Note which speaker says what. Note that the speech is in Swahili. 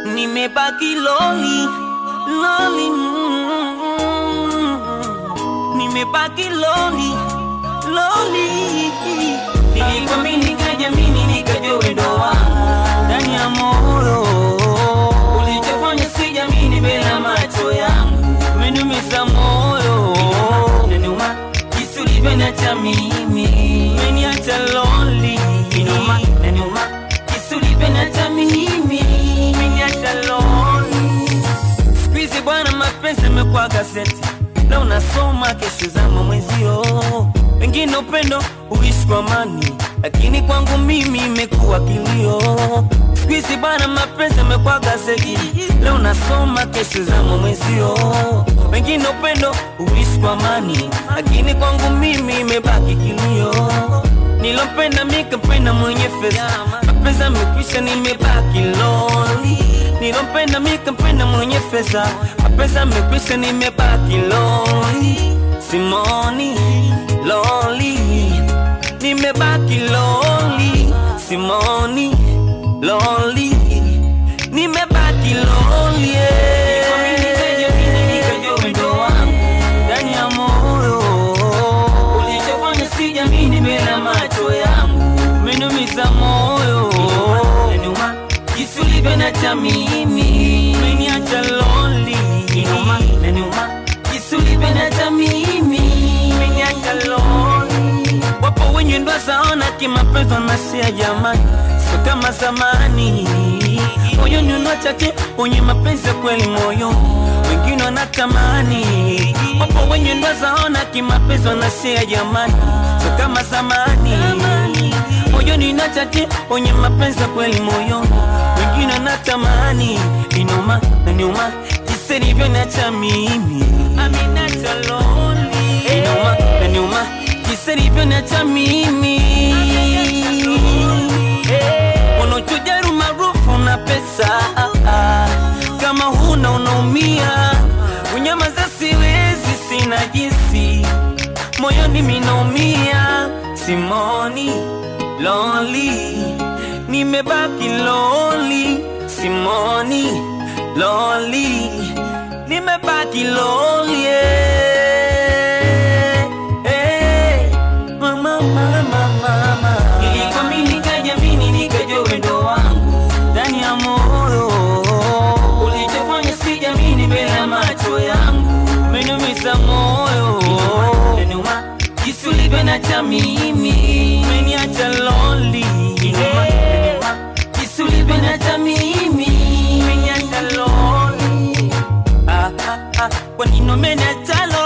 Speaker 1: nimebaki loli loli mm, nimebaki loli loli nilikwamini nikajamini nikajua wendo wangu ndani ya moyo ulichofanya sijamini bila macho yangu umeniumiza moyo inaniuma jinsi ulivyoniacha mimi umeniacha lonely inuma inaniuma jinsi ulivyoniacha mimi umeniacha lonely siku hizi bwana mapenzi yamekuwa gazeti leo unasoma kesho zama mwenzio wengine upendo uishi kwa amani lakini kwangu mimi imekuwa kilio siku hizi bwana mapenzi yamekuwa gazeti leo unasoma kesho zama mwenzio wengine upendo uishi kwa amani lakini kwangu mimi imebaki kilio nilompenda mikampenda mwenye fedha mapenzi amekwisha nimebaki loli nilompenda mikampenda mwenye fedha mapenzi amekwisha nimebaki loli simoni loli nimebaki loli simoni loli nimebaki loli ndani ya moyo ulichofanya sijamini bila macho yangu umeniumiza moyo inaniuma jinsi ulivyoniacha mimi umeniacha lonely inuma inaniuma jinsi ulivyoniacha mimi umeniacha lonely wapo wenye ndo zaona kimapenzi wanasia jamani sio kama zamani moyoni unachache wenye mapenzi ya kweli moyo wengine wanatamani wapo wenye ndo zaona kimapenzi wanasia jamani sio kama zamani moyoni unachache wenye mapenzi ya kweli moyo wengine wanatamani inuma na nyuma jinsi nilivyoniacha mimi Aminacha lonely inuma na nyuma jinsi nilivyoniacha mimi unachujaru maarufu na pesa kama huna unaumia unyamaza siwezi sina jinsi moyoni minaumia simoni lonely nimebaki lonely simoni lonely nimebaki lonely yeah. hey. mama, mama, mama. Nilikwamini nikajamini nikajua wendo wangu ndani ya moyo ulichofanya sijamini bila macho yangu umeniumiza moyo inaniuma jinsi ulivyoniacha mimi umeniacha lonely inuma inaniuma jinsi ulivyoniacha mimi umeniacha lonely ah, ah, ah. kwa nini umeniacha lonely